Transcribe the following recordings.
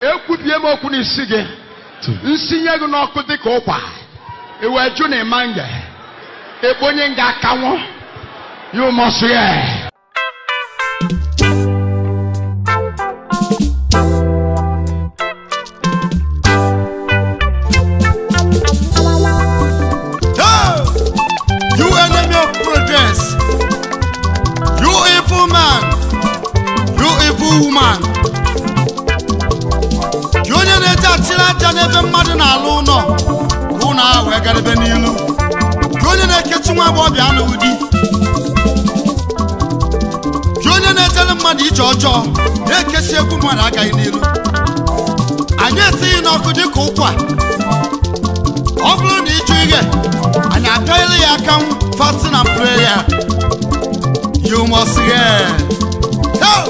ekwubie m okwu n'isi gị nsinye gị n'ọkụ dịka ụkwa iwe jụ na ịma nge ekponye nga akanwụ you must hear. Hey! You enemy of progress. You evil man. You evil woman. Gị onye na-eje achịrị aja n'ebe mmadụ na-alụ ụlọ ka ụlọ ahụ wee gara ebe n'ilu. Gị onye na-ekechi nwa agbọghọbịa anụghị di. Gị onye na-ejere mmadụ ije ọjọọ na-ekesi egwu mmadụ agaghị n'ilu. Anyị esighị n'ọkụ dịka ụkwa ọ bụrụ na ịjụ ihe anyị apịaghịrị ya aka fasting and prayer you must hear Hey!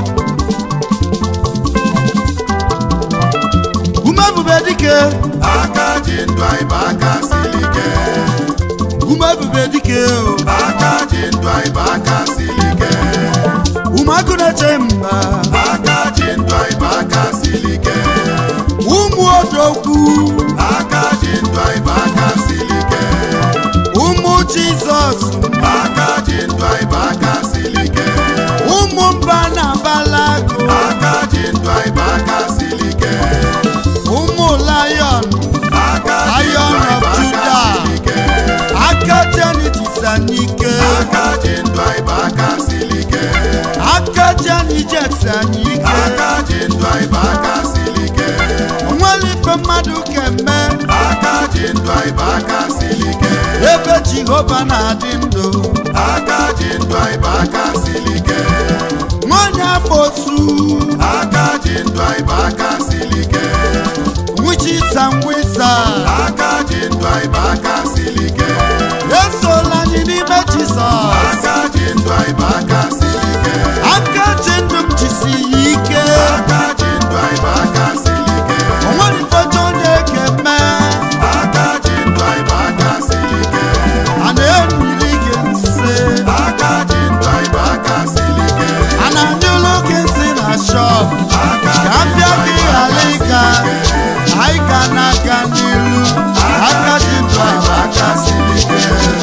ume ebube dike aka ji ndụ anyị bụ aka siri ike ume ebube dike o. aka ji ndụ anyị bụ aka siri ike ume agụ na-eche mba aka ji ndụ anyị bụ aka siri ike ụmụ odogwu aka ji ndụ anyị bụ aka siri ike ụmụ jizọs aka ji ndụ anyị bụ aka siri ike ụmụ mba na balago aka ji ndụ anyị bụ aka siri ike ụmụ lion aka ji ndụ Lion anyị of bụ aka Judah. siri ike aka jenijisanyike aka ji ndụ anyị bụ aka siri ike aka jenijesanyike aka ji ndụ anyị bụ aka siri ike onwere ife mmadụ keme aka ji ndụ anyị bụ aka siri ike ebe jehova na-adị ndụ aka ji ndụ anyị bụ aka siri ike nwanyị afosu aka ji ndụ anyị bụ aka siri ike nwuchisa ngwisa aka ji ndụ anyị bụ aka siri ike esola anyị n'ime jizọs aka ji ndụ anyị bụ aka siri ike aka ji ndụ m jisi ya ike aka ji ndụ anyị bụ aka siri ike onwere ife ọjọọ na-ekeme aka ji ndụ anyị bụ aka siri ike a na-emiri gị nse aka ji ndụ anyị bụ aka siri ike a na-anyụlụ gị nsị na shọp aka ka m bịa gị ghara ịga anyị ga na-aga n'ilu aka ji ndụ anyị bụ aka siri ike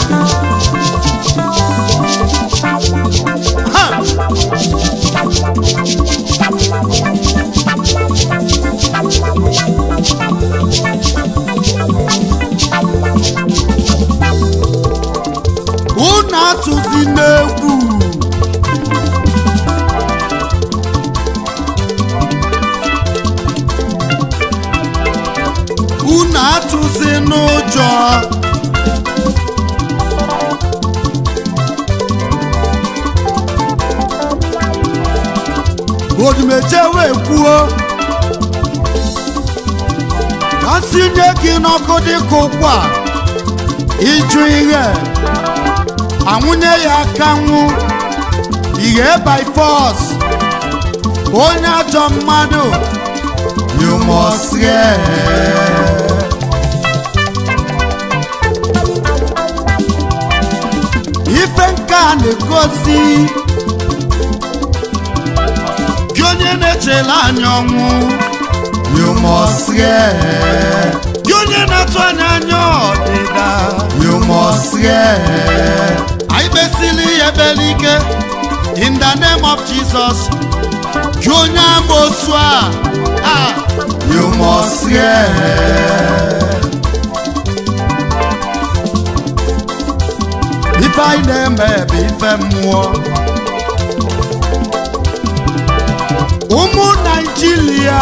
Ha! unu atụzi n'egwu unu atụzi n'ụjọ odimeje wee kwuo ka nsinye gị n'ọkụ dịka ụkwa ịjụ ihe anwụnye ya aka nwụ ihe by force onye ajọ mmadụ you must hear. ife nke a na-egosi gị onye na-echela anya ọnwụ you must hear. gị onye na-atụ anya anya ọdịda you must hear. anyị kpesili ya ekpere ike in the name of jesus gị onye amoosu a ah, you must hear. ife anyị na-eme bụ ife mmụọ ụmụ naijiria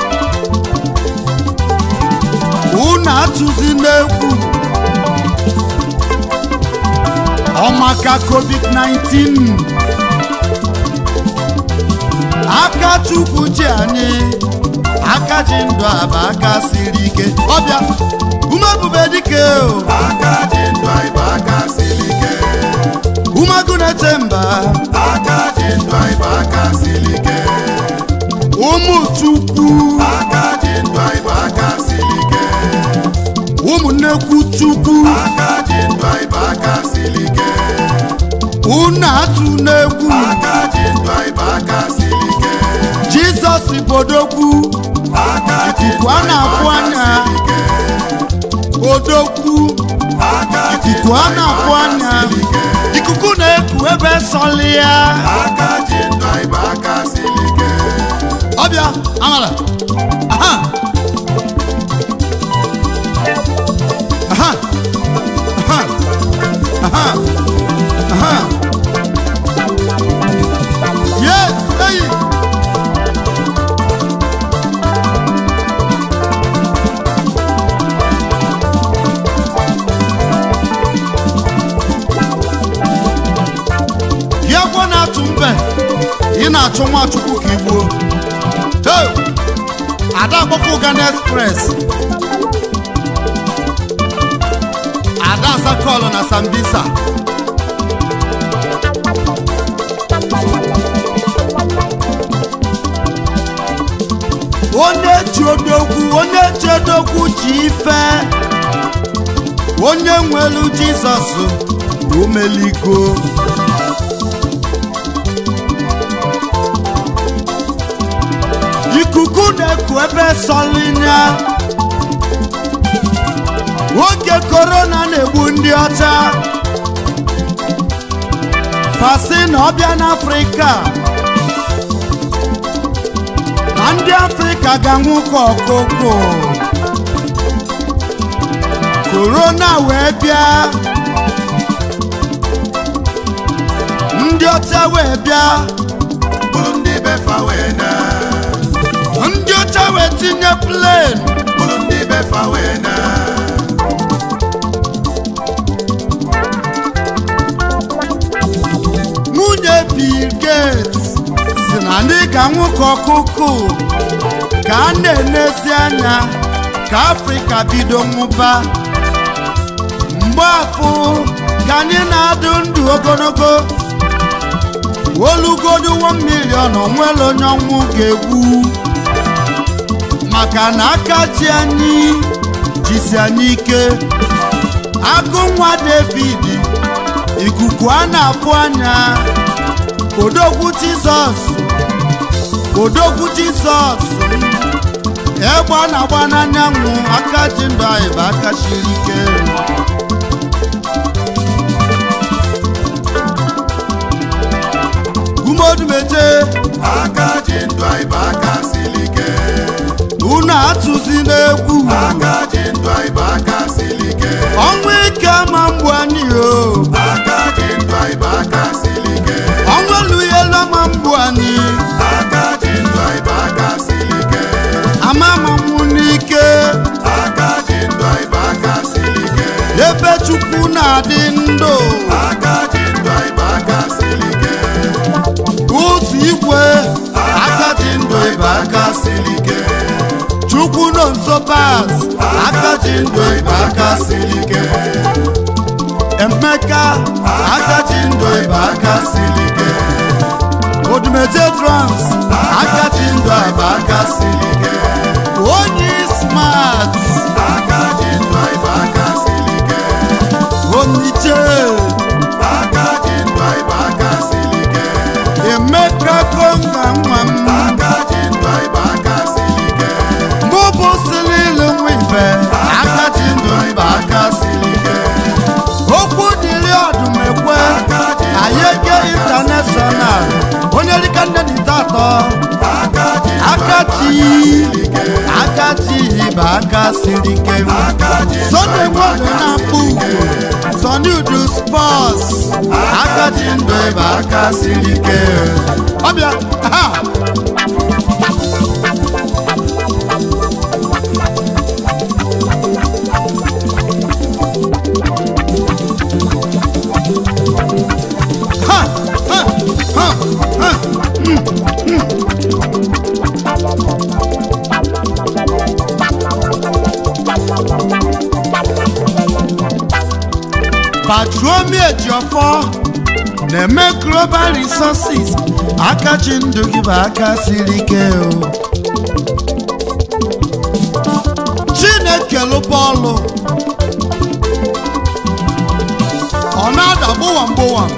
unu atụzi n'egwu ọmaka covid-19 aka chukwu ji anyị aka ji ndụ aba aka siri ike ọbịa ume ebube dike o aka ji ndụ anyị bụ aka siri ike umegụ na-eche mba aka ji ndụ anyị bụ aka siri ike ụmụ chukwu aka ji ndụ anyị bụ aka siri ike ụmụnnekwu chukwu aka ji ndụ anyị bụ aka siri ike unu atụ n'egwu aka ji ndụ anyị bụ aka siri ike jizọs bodogwu ikuku a na-afụ anya odogwu ikuku a na-afụ anya ikuku na-eku ebe sọlị ya aka ji ndụ anyị bụ aka siri ike ọbịa amala aha aha aha aha aha yes eyi gị agwọ na-atụ mbe ị na-achụ nwachukwu ka ị gbuo Hey! ada agbakwa ụgana express ada asakọlụ na sambisa onye ji odogwu onye ji odogwu ji ife onye nwelu jizọs omeligo ikuku na-eku ebe sọlinya oge korona na-egbu ndị ọcha fasi na ọbịa n'afrịka na ndị afrịka ga-anwụ ka ọkụkụ korona wee bịa ndị ọcha wee bịa bụrụ ndị befa wee na ndị ọcha wee tinye plen bụrụ ndị befa wee na nwunye bill gates si na ndị ka nwoke ọkụkụ ka a na-enezi anya ka afrịka bido nwụba mgbe afụ ka anyị na-adụ ndụ ogologo olugodu 1 million onwere onye ọnwụ ga-egbu maka na aka ji anyị jisi anyị ike agụ nwa david ikuku a na-afụ anya odogwu jizọs odogwu jizọs egbe a na-agba n'anyanwụ aka ji ndụ anyị bụ aka siri ike umeodumeje aka ji ndụ anyị bụ aka siri ike unu atụzi n'egwu aka ji ndụ anyị bụ aka siri ike ọnwụ ike ama mgbu anyị o aka ji ndụ anyị bụ aka siri ike ọnwụ elughela ma mgbu anyị aka ji ndụ anyị bụ aka siri ike ama mamụ n'ike aka ji ndụ anyị bụ aka siri ike ebe chukwu na-adị ndụ aka ji ndụ anyị bụ aka siri ike ụzọ igwe aka ji ndụ ịba aka siri ike chukwu nọ nso pas aka ji ndụ ịba aka siri ike emeka aka ji ndụ ịba aka siri ike odumeje drums aka ji ndụ ịba aka siri ike onye smart aka ji ndụ anyị bụ aka siri ike oniche aka ji ndụ anyị bụ aka siri ike emeka konga nwa m aka ji ndụ anyị bụ aka siri ike mụ bụ sililu nwa ibe aka ji ndụ ịba aka siri ike okwu dịrị ọdụmekwe ayeke intanashọnal onye dịka nne dịta atọ aka ji akachi akachi bụ aka siri ike sọnde nwoke na-akpụ ugwu sọnde udu spọs akachi ndụ bụ aka siri ike ọbịa ha ha ha ha ha patromi ejiọfọ na-eme global resources akachi ndụ gị bụ aka siri ike o chineke lụbọọlụ ọ na-ada gbụwam gbụwam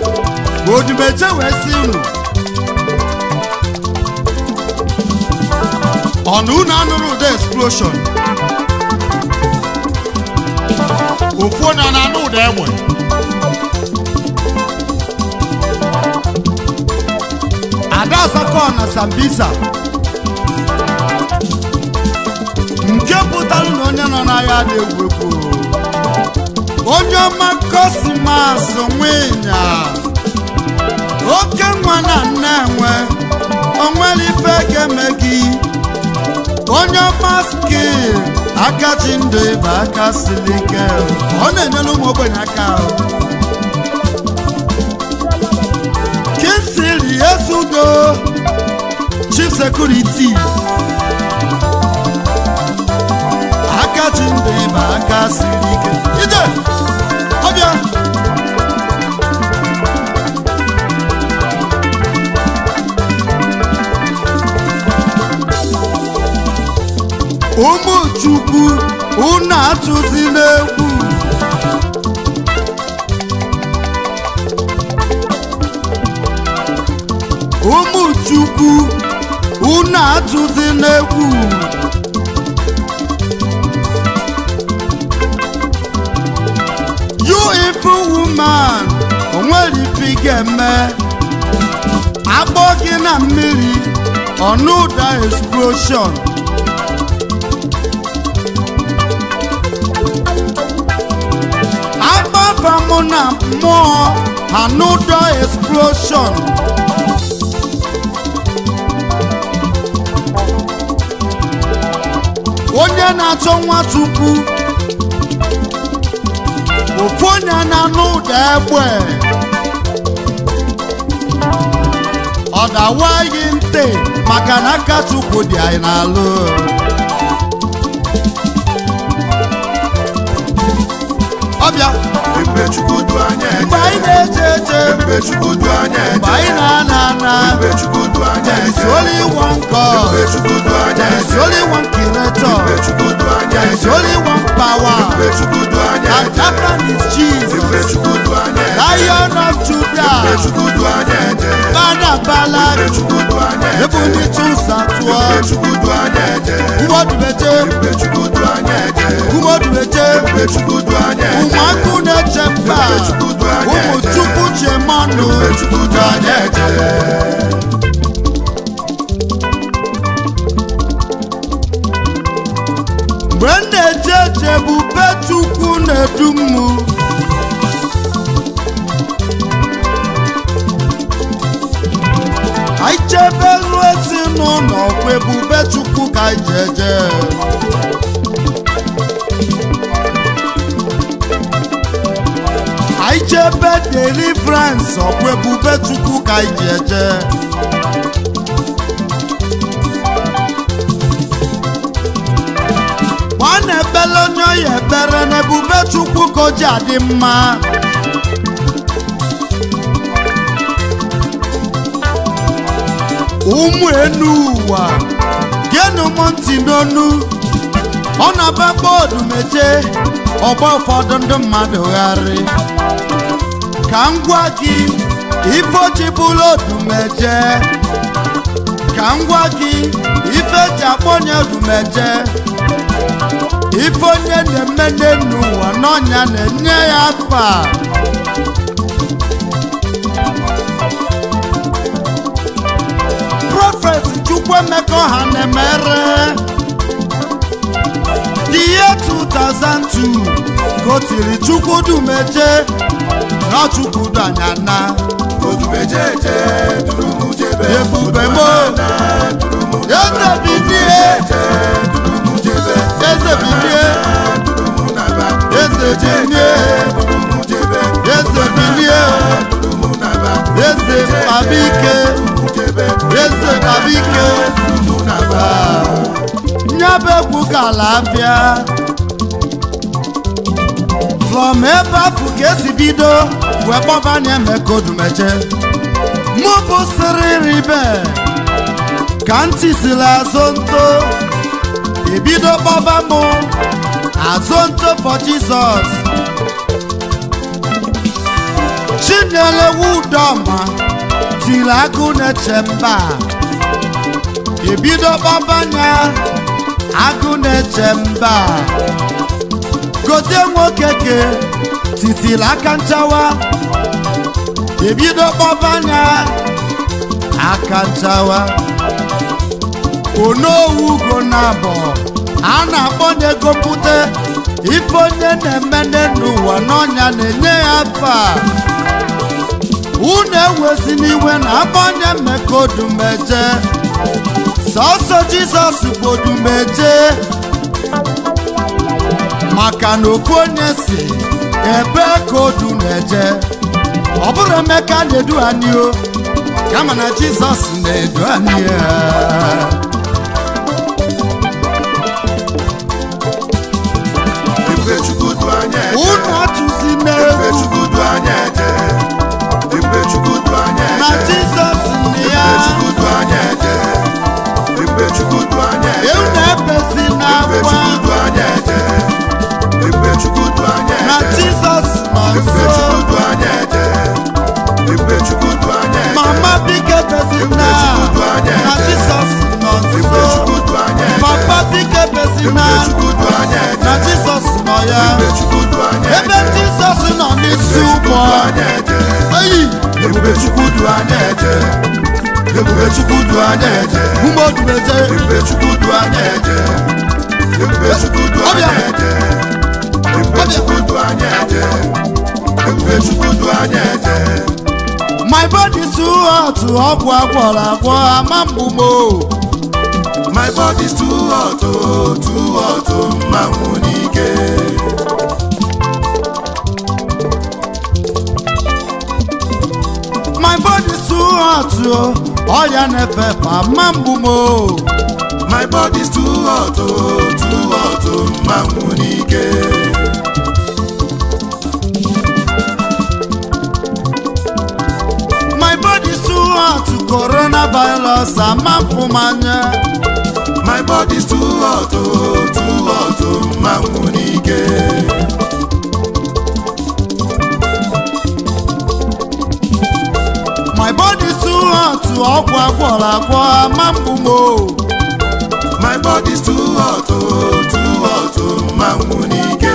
odimeje wee si unu ọnụ unu anụrụ ụda explosion ofu onye a na-anụ ụda egbe ada asakọ na sambisa nke pụtara na onye nọ n'agha na-egwu egwu onye ọma kosimas nwenya oke nwa na nne enwe onwere ife ga-eme gị onye ọma skil aka ji ndụ ịba aka siri ike ọ na-enyere ụmụ ogbenye aka kinsiri ezugo chief security aka ji ndụ ịba aka siri ike ije ọbịa ụmụ chukwu unu atụzi n'egwu ụmụ chukwu unu atụzi n'egwu you evil woman onwere ife ị ga-eme agbọ gị na mmiri ọnụ ụda explosion agbaba mụ na mmụọ anụdọ explosion onye na-achọ nwachukwu ofu onye na-anụ ụda egbe ọ dawaghị ntị maka na aka chukwu dị anyị n'alụ ọbịa Ebube Chukwu du anya mgbe eje. anyị na-eje eje Ebube Chukwu du anya mgbe eje. anyị na-ana ana Ebube Chukwu du anya There is eje. only one God. Ebube Chukwu du anya There is eje. only one creator. Ebube Chukwu du anya There is eje. only one power. Ebube Chukwu du anya And eje. that man is Ebube Jesus. Chukwu du anya eje. Lion of Ebube Judah. Chukwu du anya eje. Bana Ebube Balak. Chukwu du anya eje. Ebu ndị tụsa tụọ. Ebube Chukwu du anya eje. Umodubeje. Ebube Chukwu du anya eje. Umodubeje. Ebube Chukwu du anya eje. Ụmụakụ na-eche mba. Ụmụ Chukwu chemanụ. Ebube Chukwu du anya eje. Mgbe m na-eje eje ebube Chukwu na-edu mụ. anyị chebe ruo ezinụlọ kwa ebube chukwu ka anyị ji eje anyị chebe deliverance ọkwa ebube chukwu ka anyị ji eje ọ na-ekpele onye ọya ekpere na ebube chukwu ka o ji adị mma ụmụ enu ụwa geenụ m ntị n'onu ọ na-aba bọọdụ meje ọgba ụfọdụ ndị mmadụ gharị ka m gwa gị ife oji bụrụ odumeje ka m gwa gị ife eji akpọ onye odumeje ife onye na-eme n'enu ụwa n'ọnya na-enye ya afa prọfet chukwuemeka ọha na-emere the year 2002 ka o tiri chukwudumeje na chukwudanyana Odumejeje duru m jebe. Ebube mo. Odumana duru m eze bilie duru m jebe. eze bilie Duru m naba. eze bilie Duru m jebe. eze bilie Duru m naba. eze babike Duru m jebe. eze babike Duru m naba. nyebe egwu ka alafịa from ebe afụ ka esi bido wee kpọbanye emeka odumeje mụ bụ siriribe ka ntị siri azụ nto ebido kpọba mụ azụ nto for jizọs chinyere wudoma tiri agụ na-eche mba ebido kpọbanya agụ na-eche mba gozie nwoke ke titiri aka nchawa ebido kpọbanya aka nchawa onowu ugo na-abọ a na-akpọ n'ego mpute ife onye na-eme n'ụwa n'ọnya na-enye ya afa unu ewezi n'iwe na akpọnye mmeka odumeje sọsọ jizọs bụ odumeje maka na ofu onye si ebe ka odu na-eje ọ bụrụ emeka na-edu anyị o kama na jizọs na-edu anyị ya. Ebube Chukwu du anya eje. unu atụzi Ebube n'egwu Chukwu du anya eje. Ebube Chukwu du anya eje. na jizọs na ya Ebube Chukwu du anya eje. Ebube Chukwu du anya eje. ewu na-ebezi Ebube n'akwa Chukwu du anya eje. Ebube Chukwu du anya na eje. jizọs nọ Ebube nso Chukwu du anya eje. Ebube Chukwu du anya eje. mama biko ebezina na jizọs nọ Ebube nso Chukwu du anya eje. papa biko ebezina Ebube Chukwu du anya eje. na jizọs nọ ya Ebube Chukwu du anya ebe eje. jizọs nọ n'isi ụgbọ eyi Ebube Chukwu du anya eje. Ebube Chukwu du anya eje. umodumeje Ebube Chukwu du anya eje. Ebube Chukwu du anya eje. Ebube Chukwu du anya eje. Ebube Chukwu du anya eje. my body too hot ọgwụ agwọrọ agwọ ama mgbu mo My body's too hot, oh, too hot, oh, mmanwụ n'ike. my body too hot o ọrịa na-efe efe ama mgbu mo My body's too hot, oh, too hot, oh, mmanwụ n'ike. my body too hot coronavirus ama mfụmanya My body's too hot, oh, too hot, oh, mmanwụ n'ike. my body too hot ọgwụ agwọrọ agwọ ama mgbu mo My body's too hot, oh, too hot, oh, mmanwụ n'ike.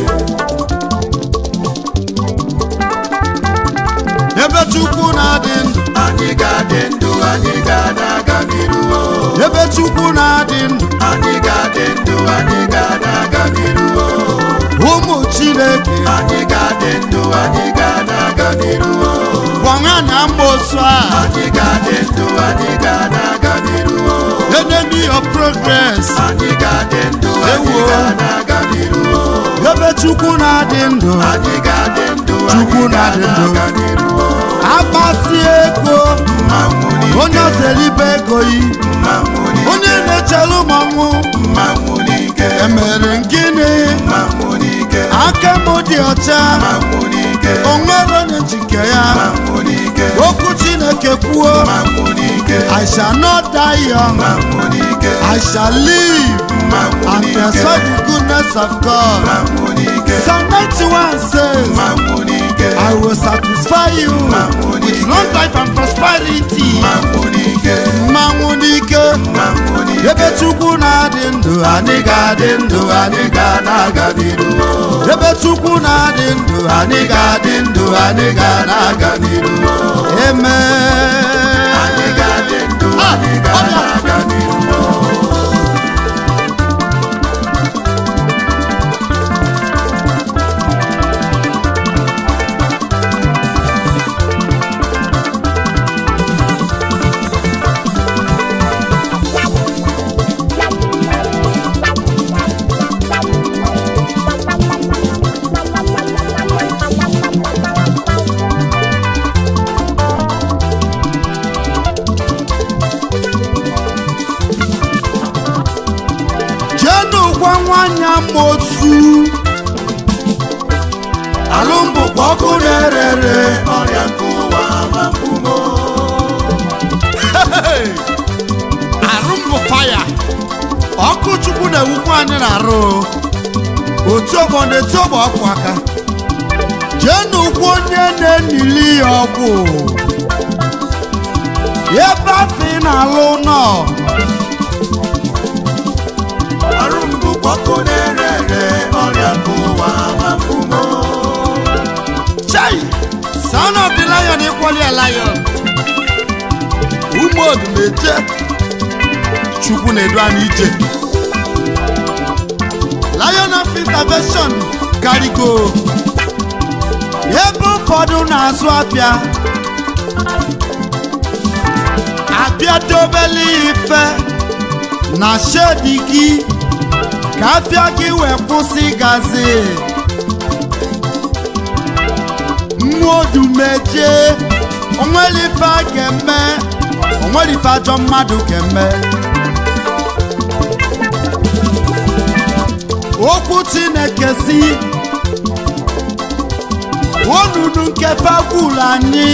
ebe chukwu na-adị ndụ Anyị ga-adị ndụ, anyị ga-aga n'iru, oh. ebe chukwu na-adị ndụ Anyị ga-adị ndụ, anyị ga-aga n'iru, oh. ụmụ chineke Anyị ga-adị ndụ, anyị ga-aga n'iru, oh. gwangana mmosu a Anyị ga-adị ndụ, anyị ga-aga n'iru, oh. enemy of progress Anyị ga-adị ndụ, anyị Ewo. ga-aga n'iru, oh. ebe chukwu na-adị ndụ Anyị ga-adị ndụ, Chukwu anyị na-adị ndụ. ga-aga n'iru, oh. akpasi ego Mmanwụ n'ike, onye ozelibe ego yi mmanwụ n'ike, onye na-echelu mmanwụ mmanwụ n'ike, emere gịnị mmanwụ n'ike, aka m dị ọcha mmanwụ n'ike, onwere onye njike ya mmanwụ n'ike, okwu chineke kwuo mmanwụ n'ike, i shall not die young mmanwụ n'ike, i shall live mmanwụ and n'ike, pursue the goodness of god mmanwụ n'ike, psalm 91 says mmanwụ n'ike, i will satisfy you with long life and prosperity mmanwụ n'ike, mmanwụ n'ike mmanwụ n'ike, ebe chukwu na-adị ndụ anyị ga-adị ndụ anyị ga na-aga n'iru ebe chukwu na-adị ndụ anyị ga-adị ndụ anyị ga na-aga n'iru eme anyị ga-adị ndụ, Ah, anyị ọ bịa. ga-aga n'iru, jenu gwa nwanyị amosu alụmbụkwa ọkụ na-erere ọrịa nke ụwa mapụmo, arụ mbụ faya ọkụ chukwu na-ewukwa anyị na-arụ otu ọgbọ na-eti ọgbọ ọkụ aka jee n'ụkwụ onye na-enili ya ọgwụ ebe afọ ị na-alụ nọ odumeje chukwu na-edu anyị ije lion of intervention karigo ebe ụfọdụ na-azụ apịa apịa dobele ife na shedi gị ka afịa gị wee kwụsị gazi mmụọ odumeje onwere ife a ga-eme onwere ife ajọ mmadụ ga-eme okwu chineke si onunu nke fagwuru anyị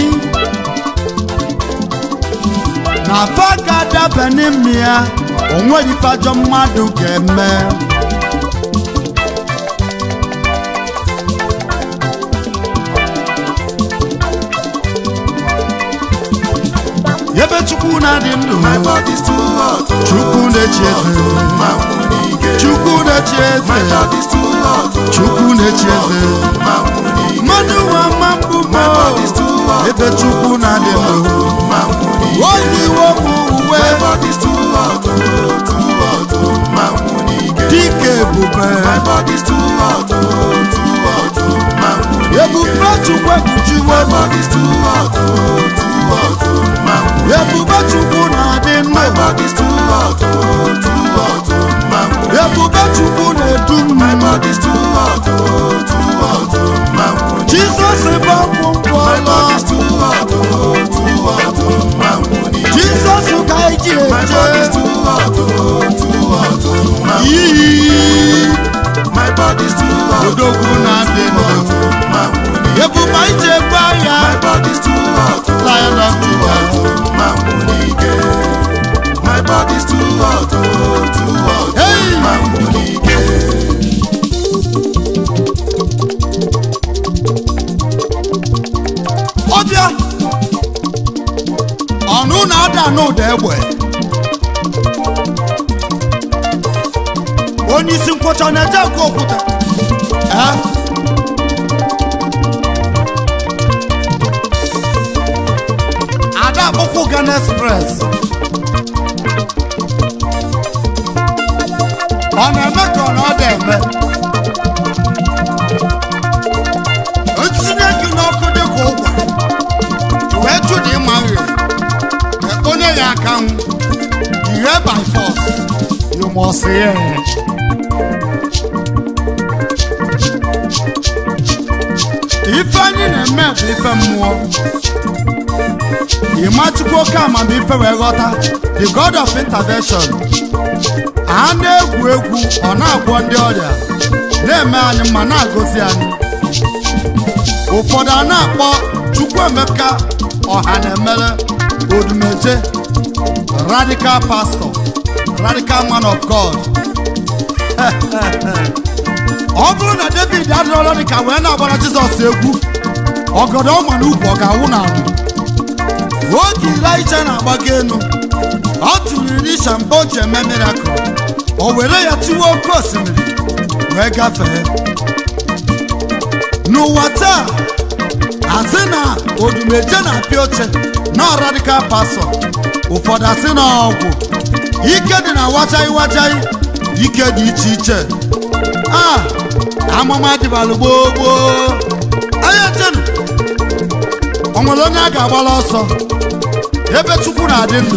na fa ga-adaba n'ime ya onwere ife ajọ mmadụ ga-eme ebe chukwu na-adị ndụ My body's too hot. chukwu na-echi eze Ma nwunike. chukwu na-echi My eze body's too hot. chukwu na-echi eze Ma nwunike. mmadụ nwa mma mbụ My body's too hot. ebe chukwu na-adị ndụ Ma nwunike. oyi wepụ uwe My body's too hot. Too hot. Ma nwunike. dịka ebube My body's too hot. Too hot. Ma nwunike. ebube chukwu ekpuchiwe My body's too hot. Too hot. Ma nwunike. ebube chukwu na-adị My ndụ body's too hot. Too hot. Ma nwunike. ebube chukwu na-edu My m body's too hot. Too hot. Ma nwunike. jizọs bụ ọgwụgwọ My ọlọ body's too hot. Too hot. Ma nwunike. jizọs ka eji My body's eje too hot, too hot, ma iyi My body's too hot, odogwu na-adị ndụ ma ebube anyị ji egbu agha My body's too hot, lion of Judah. ma munike. My body's too hot, too hot, Hey! ma munike. ọbịa ọnụ na-ada n'ụda egbe onye isi nkwọcha na-eje akụ okwute Eh? ada akpụkwụ Ghana express ọ na-eme ka ọ na ọ da-eme ntinye gị n'ọkụ dị ka ụgwa wee jụ na ịma nri onye ya aka nwụ ihe by force you must hear ife anyị na-eme bụ ife mmụọ ịmachukwu oke amamife wee ghọta the god of intervention a na-egwu egwu ọ na-agwọ ndị ọrịa na-eme anyị mma na-agọzi anyị ụfọdụ a na-akpọ chukwuemeka ọha na-emere odumeje radical pastor radical man of god ọ bụrụ na david adịrọla dịka wee na-agbara jizọs egwu ọgọdọ ọma n'ukwu ọ ga-awụ n'ala oge ilaija na-agbago elu ọ tụrụ irisha mgbe o ji eme mirakụl o were ya tiwe oke osimiri wee gafee n'ụwa taa asị na odumeje na-apịa oche na radikal pasọ ụfọdụ asị na ọgwụ ike dị na wachaghị wachaghị ike dị iche iche a amụma dịbalụ gboo gboo anya chenu o nwere onye a ga-agbala ọsọ ebe chukwu na-adị ndụ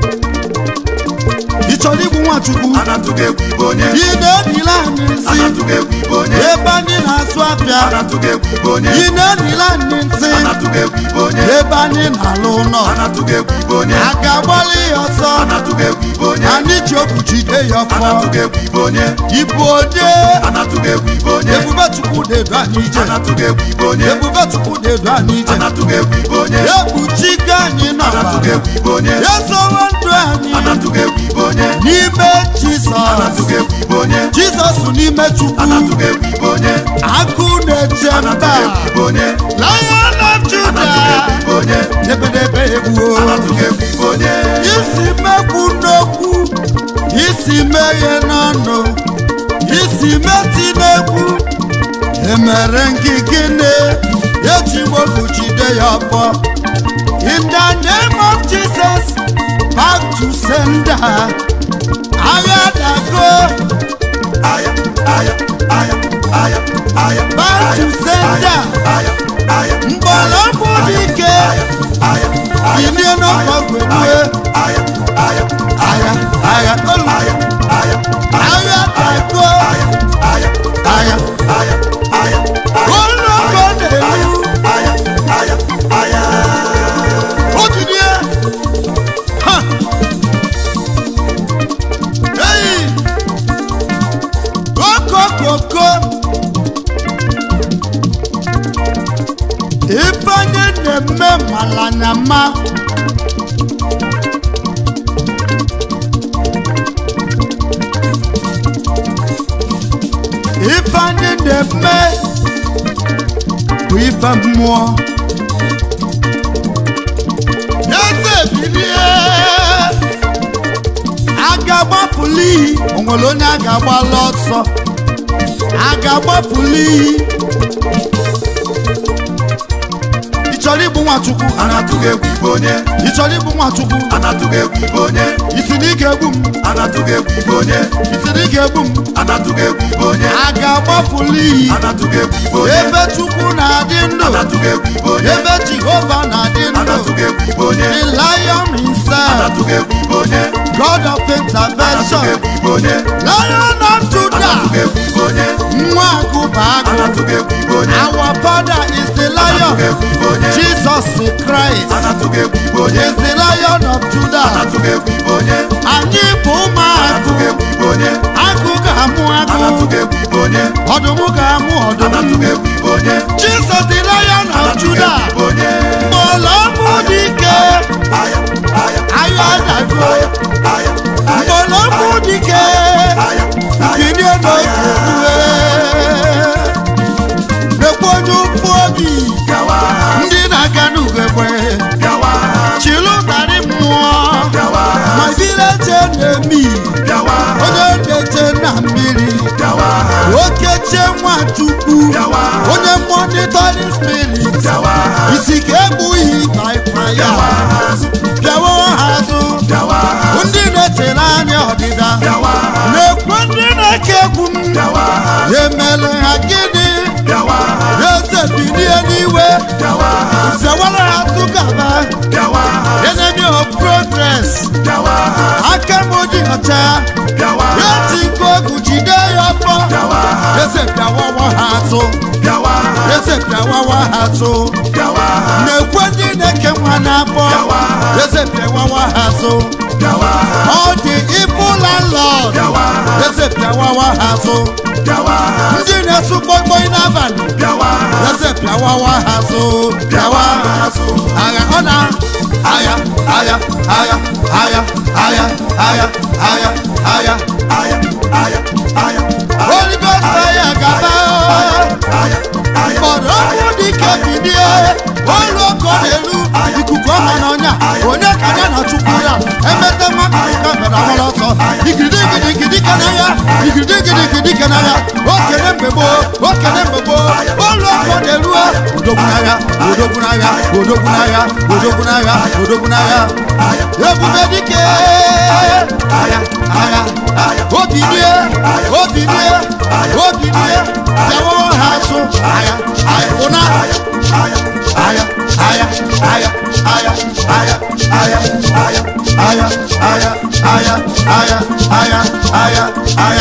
ị chọrọ igbu nwachukwu Anatụghị egwu ibe onye. ị na-enile anyị nsị Anatụghị egwu ibe onye. ebe anyị na-azụ afịa Anatụghị egwu ibe onye. ị na-enile anyị nsị Anatụghị egwu ibe onye. ebe anyị na-alụ ụlọ Anatụghị egwu ibe onye. a ga-agbalị ya ọsọ Anatụghị egwu ibe onye. anyị ji okwu jide ya ọfọ Anatụghị egwu ibe onye. ibu onye Anatụghị egwu ibe onye. ebube chukwu na-edu anyị ije Anatụghị egwu ibe onye. ebube chukwu na-edu anyị ije Anatụghị egwu ibe onye. ekpuchigo anyị Anatụghị n'ọbara egwu ibe onye. ya sowe ndụ anyị Anatụghị egwu ibe onye. n'ime jizọs Anatụghị egwu ibe onye. jizọs n'ime chukwu Anatụghị egwu ibe onye. akụ na-eche mba Anatụghị egwu ibe onye. lion of Anatụghị judah egwu ibe onye. ebedebe egbuo Anatụghị egwu ibe onye. isi mekwu n'okwu isi meghe n'ọnụ isi meti n'egwu emere gị gịnị eji wepụ jide ya ọfọ in the name of jesus back to sender agha dago aya aya aya aya aya back to sender aya aya mgbọrọgwụ dike aya bilie n'ọgbọgwedue aya aya agha agha olu aya aya agha dago aya aya agha aya aya olu ọkọ na-elu aya aya aya Otidie. Ha. Hey. Koko koko. Ifeanyi na-eme malanyama. Ifeanyi na-eme bụ ife mmụọ. eze bilie a ga-agbapụli iyi o nwere onye a ga-agbala ọsọ a ga-agbapụli iyi ị chọrọ ịbụ nwachukwu anatụghị egwu ibe onye ị chọrọ ịbụ nwachukwu anatụghị egwu ibe onye isi na ị ga-egbu m anatụghị egwu ibe onye isi na ị ga-egbu m anatụghị egwu ibe onye a ga-agbapụli iyi anatụghị egwu ibe onye ebe chukwu na-adị ndụ anatụghị egwu ibe onye ebe jehova na-adị ndụ anatụghị egwu ibe onye the lion himself anatụghị egwu ibe onye god of anatụghị intervention egwu ibe onye lion of judah anatụghị egwu ibe onye nwa agụba agụ anatụghị egwu ibe onye our father is the anatụghị lion egwu ibe onye jesus christ anatụghị egwu ibe onye is the lion of judah anatụghị egwu ibe onye anyị bụ ụmụ agụ anatụghị egwu ibe onye agụ ga-amụ agụ anatụghị egwu ibe onye ọdụm ga-amụ ọdụm anatụghị egwu ibe onye jesus the lion of anatụghị judah egwu ibe onye mgbọlọmụ dike aya aya agha dago aya aya aya mgbọlọmụ dike aya bilie n'oge rue nekwe onye ụkwụ obi gawa ndị na-aga n'ugegbe gawa chịlụ narị mmụọ gawa ma village enemy gawa onye na-eche na mmiri gawa okeche nwachukwu gawa onye monitoring spirit gawa isi ka egbughị baịfaya bịawa ha azụ gawa ndị na-echere anya ọdịda gawa na-ekwe ndị na-eke egwu m gawa emele ha gịnị gawa eze bilie n'iwe gawa zewara ha tụgaba gawa enemy of progress gawa aka m dị ọcha gawa eti nke ogu jide ya ọfọ gawa eze bịawawa ha atụ gawa eze bịawawa ha atụ gawa na-ekwe ndị na-eke nwa n'afọ eze bịawawa ha atụ gawa ọ dị ibu landlord gawa eze bịawawa ha atụ gawa ndị na-esu kpọikpọi n'abalị gawa eze bịawawa ha atụ bịawa ha atụ agha ọ na agha agha agha agha agha agha agha agha aya aya aya Holy Ghost fire gaba aya aya mgbọrọ ọkụ dike bilie olu ọkụ n'elu ikuku ọma n'ọnya onye ka ya na chukwu ya emete nwa ka bịara ọhụrụ ọsọ igirigirigidi ka na ya igirigirigidi ka na ya okene mgbe gboo okene mgbe gboo olu ọkụ n'elu odogwu n'agha odogwu n'agha odogwu n'agha odogwu n'agha odogwu n'agha ebube dike agha agha obilie obilie obilie bịawo ha azụ agha agha ụna agha agha agha agha agha agha agha agha agha agha agha agha agha